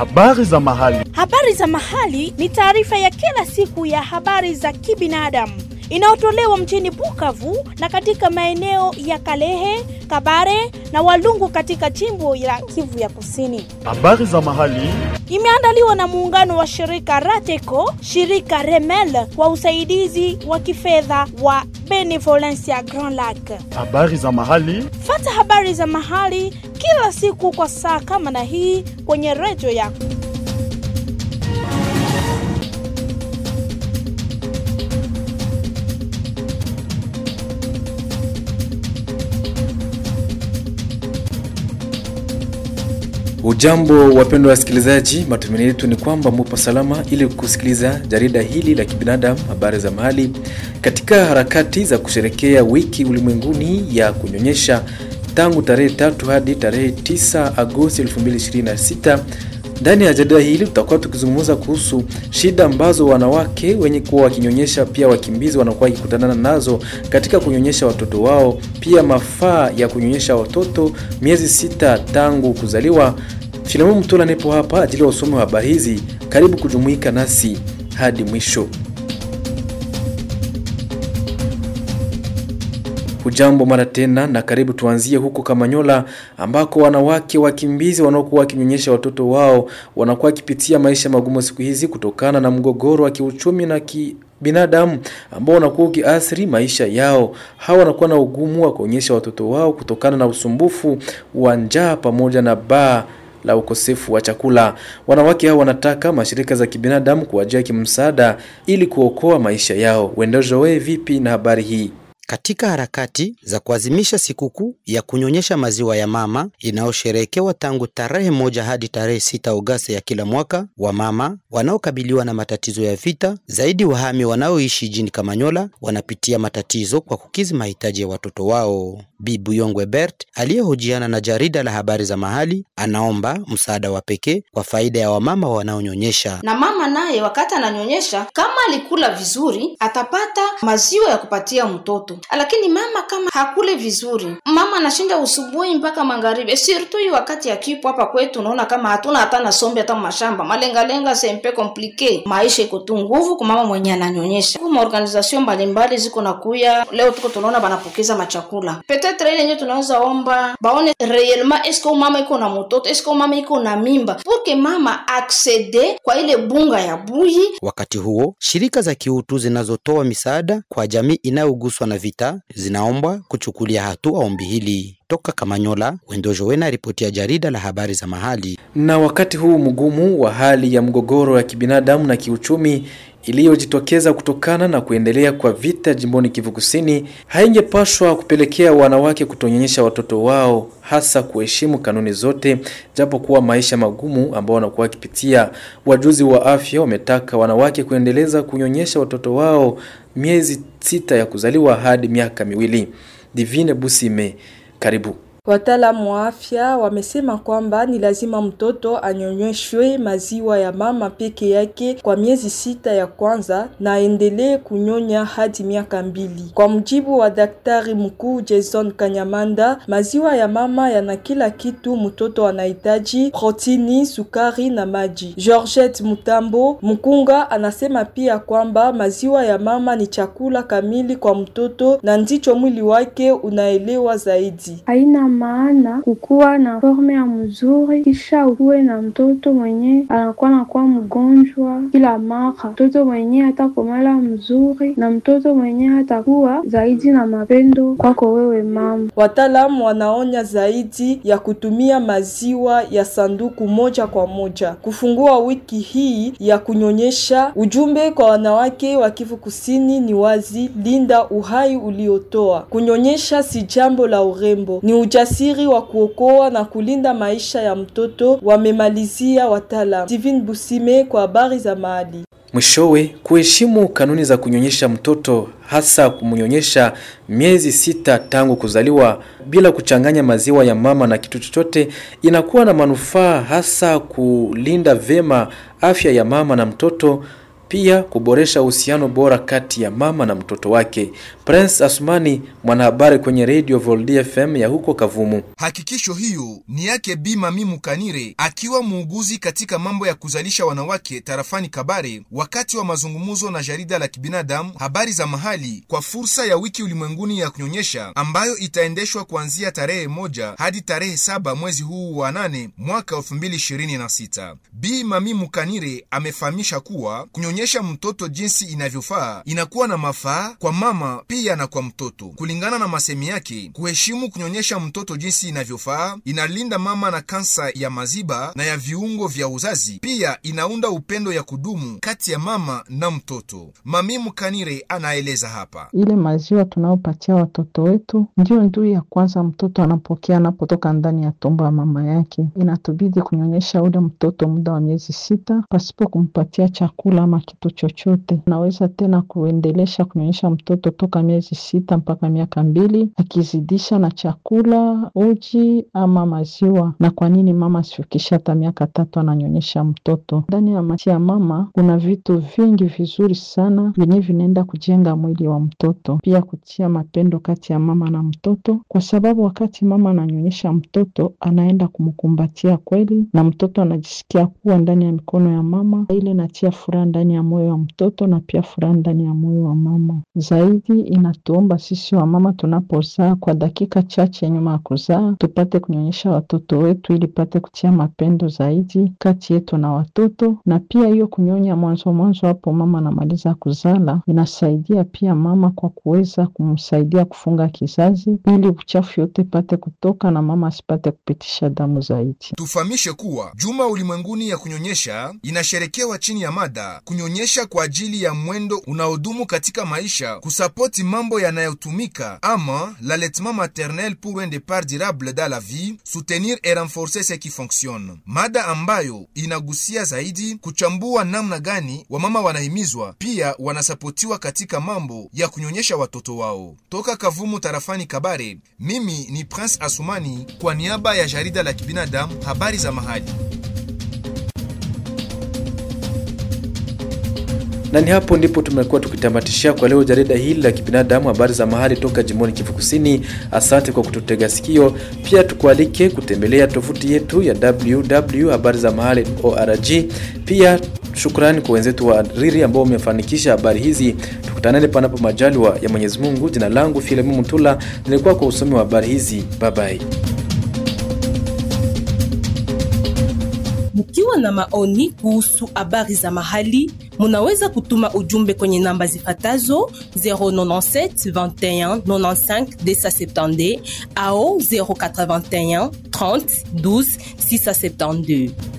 Habari za mahali. Habari za mahali ni taarifa ya kila siku ya habari za kibinadamu inayotolewa mjini Bukavu na katika maeneo ya Kalehe, Kabare na Walungu katika jimbo la Kivu ya Kusini. Habari za mahali. Imeandaliwa na muungano wa shirika Rateco, shirika Remel kwa usaidizi wa kifedha wa Benevolencia Grand Lac. Habari za mahali. Fata habari za mahali kila siku kwa saa kama na hii kwenye redio yako. Ujambo wapendwa wasikilizaji, matumaini yetu ni kwamba mupo salama ili kusikiliza jarida hili la kibinadamu habari za mahali katika harakati za kusherekea wiki ulimwenguni ya kunyonyesha tangu tarehe tatu hadi tarehe 9 Agosti 2026. Ndani ya jarida hili tutakuwa tukizungumza kuhusu shida ambazo wanawake wenye kuwa wakinyonyesha, pia wakimbizi wanakuwa wakikutana nazo katika kunyonyesha watoto wao, pia mafaa ya kunyonyesha watoto miezi sita tangu kuzaliwa. Filamu Mtola nipo hapa ajili ya usomi wa habari hizi. Karibu kujumuika nasi hadi mwisho. Hujambo mara tena na karibu. Tuanzie huko Kamanyola ambako wanawake wakimbizi wanaokuwa wakinyonyesha watoto wao wanakuwa wakipitia maisha magumu siku hizi kutokana na mgogoro wa kiuchumi na kibinadamu ambao unakuwa ukiathiri maisha yao. Hawa wanakuwa na ugumu wa kuonyesha watoto wao kutokana na usumbufu wa njaa pamoja na baa la ukosefu wa chakula. Wanawake hao wanataka mashirika za kibinadamu kuwajia kimsaada ili kuokoa maisha yao. Wendojoe vipi na habari hii? Katika harakati za kuadhimisha sikukuu ya kunyonyesha maziwa ya mama inayosherehekewa tangu tarehe moja hadi tarehe sita Agosti ya kila mwaka, wamama wanaokabiliwa na matatizo ya vita, zaidi wahami wanaoishi jini Kamanyola, wanapitia matatizo kwa kukizi mahitaji ya watoto wao. Bibu Yongwe Bert aliyehojiana na jarida la habari za mahali anaomba msaada wa pekee kwa faida ya wamama wanaonyonyesha. Na mama naye wakati ananyonyesha, kama alikula vizuri, atapata maziwa ya kupatia mtoto lakini mama kama hakule vizuri, mama anashinda usubuhi mpaka magharibi. Sirtu hii wakati ya kipo hapa kwetu, unaona kama hatuna hata na sombe hata mashamba malengalenga, sempe komplike. Maisha iko tu nguvu kwa mama mwenye ananyonyesha. Kuma organization mbalimbali ziko na kuya leo, tuko tunaona banapokeza machakula petetre ile yenyewe, tunaweza omba baone reellement eske mama iko na mtoto, eske mama iko na mimba, porque mama aksede kwa ile bunga ya buyi. Wakati huo shirika za kiutu zinazotoa misaada kwa jamii inayoguswa na vita zinaombwa kuchukulia hatua ombi hili. Toka Kamanyola, Wendojowena, ripoti ya jarida la habari za mahali. Na wakati huu mgumu wa hali ya mgogoro ya kibinadamu na kiuchumi iliyojitokeza kutokana na kuendelea kwa vita jimboni Kivu Kusini haingepashwa kupelekea wanawake kutonyonyesha watoto wao, hasa kuheshimu kanuni zote, japo kuwa maisha magumu ambao wanakuwa wakipitia. Wajuzi wa afya wametaka wanawake kuendeleza kunyonyesha watoto wao miezi sita ya kuzaliwa hadi miaka miwili. Divine Busime, karibu. Wataalamu wa afya wamesema kwamba ni lazima mtoto anyonyeshwe maziwa ya mama peke yake kwa miezi sita ya kwanza na aendelee kunyonya hadi miaka mbili. Kwa mujibu wa daktari mkuu Jason Kanyamanda, maziwa ya mama yana kila kitu mtoto anahitaji: protini, sukari na maji. Georgette Mutambo Mkunga anasema pia kwamba maziwa ya mama ni chakula kamili kwa mtoto na ndicho mwili wake unaelewa zaidi. Haina maana kukuwa na forme ya mzuri kisha ukuwe na mtoto mwenye anakuwa nakuwa mgonjwa kila mara, mtoto mwenye hatakomala mzuri na mtoto mwenye hatakuwa zaidi na mapendo kwako wewe mama. Wataalamu wanaonya zaidi ya kutumia maziwa ya sanduku moja kwa moja. Kufungua wiki hii ya kunyonyesha, ujumbe kwa wanawake wa Kivu Kusini ni wazi: linda uhai uliotoa. Kunyonyesha si jambo la urembo, ni uja ujasiri wa kuokoa na kulinda maisha ya mtoto, wamemalizia wataalam. Steven Busime kwa habari za mahali. Mwishowe, kuheshimu kanuni za kunyonyesha mtoto, hasa kumnyonyesha miezi sita tangu kuzaliwa bila kuchanganya maziwa ya mama na kitu chochote, inakuwa na manufaa hasa kulinda vema afya ya mama na mtoto pia kuboresha uhusiano bora kati ya mama na mtoto wake. Prince Asumani, mwanahabari kwenye Radio Voldi FM ya huko Kavumu. Hakikisho hiyo ni yake Bi Mami Mukanire akiwa muuguzi katika mambo ya kuzalisha wanawake tarafani Kabare, wakati wa mazungumzo na jarida la kibinadamu habari za mahali kwa fursa ya wiki ulimwenguni ya kunyonyesha ambayo itaendeshwa kuanzia tarehe moja hadi tarehe saba mwezi huu wa nane mwaka 2026. Bi Mami Mukanire amefahamisha kuwa kunyonyesha mtoto jinsi inavyofaa inakuwa na mafaa kwa mama pia na kwa mtoto. Kulingana na masemi yake, kuheshimu kunyonyesha mtoto jinsi inavyofaa inalinda mama na kansa ya maziba na ya viungo vya uzazi, pia inaunda upendo ya kudumu kati ya mama na mtoto. Mami Mukanire anaeleza hapa. Ile maziwa tunayopatia watoto wetu ndio ndui ya kwanza mtoto anapokea anapotoka ndani ya tumbo ya mama yake. Inatubidi kunyonyesha ule mtoto muda wa miezi sita pasipo kumpatia chakula ama kitu chochote. Naweza tena kuendelesha kunyonyesha mtoto toka miezi sita mpaka miaka mbili akizidisha na chakula, uji ama maziwa. Na kwa nini mama asifikisha hata miaka tatu ananyonyesha mtoto? Ndani ya maisha ya mama kuna vitu vingi vizuri sana vyenye vinaenda kujenga mwili wa mtoto, pia kutia mapendo kati ya mama na mtoto, kwa sababu wakati mama ananyonyesha mtoto anaenda kumkumbatia kweli, na mtoto anajisikia kuwa ndani ya mikono ya mama. Ile inatia furaha ndani ya moyo wa mtoto na pia furaha ndani ya moyo wa mama. Zaidi inatuomba sisi wa mama tunapozaa, kwa dakika chache nyuma ya kuzaa, tupate kunyonyesha watoto wetu ili pate kutia mapendo zaidi kati yetu na watoto, na pia hiyo kunyonya mwanzo mwanzo hapo mama anamaliza kuzala inasaidia pia mama kwa kuweza kumsaidia kufunga kizazi ili uchafu yote pate kutoka na mama asipate kupitisha damu zaidi. Tufahamishe kuwa juma ulimwenguni ya kunyonyesha inasherekewa chini ya mada kunyonyesha kwa ajili ya mwendo unaodumu katika maisha, kusapoti mambo yanayotumika ama l'allaitement maternel pour un départ durable dans la vie, soutenir et renforcer ce qui fonctionne, mada ambayo inagusia zaidi kuchambua namna gani wamama wanahimizwa pia wanasapotiwa katika mambo ya kunyonyesha watoto wao. Toka Kavumu tarafani Kabare, mimi ni Prince Asumani kwa niaba ya jarida la kibinadamu habari za mahali. na ni hapo ndipo tumekuwa tukitamatishia kwa leo jarida hili la kibinadamu habari za mahali toka jimboni Kivu Kusini. Asante kwa kututega sikio. Pia tukualike kutembelea tovuti yetu ya www habari za mahali org. Pia shukrani kwa wenzetu wa Riri ambao wamefanikisha habari hizi. Tukutanane panapo majaliwa ya Mwenyezi Mungu. Jina langu Filemu Mutula, nilikuwa kwa usomi wa habari hizi. Bye bye. Mkiwa na maoni kuhusu habari za mahali, munaweza kutuma ujumbe kwenye namba zifatazo 097 21 95 270 au 081 30 12 672.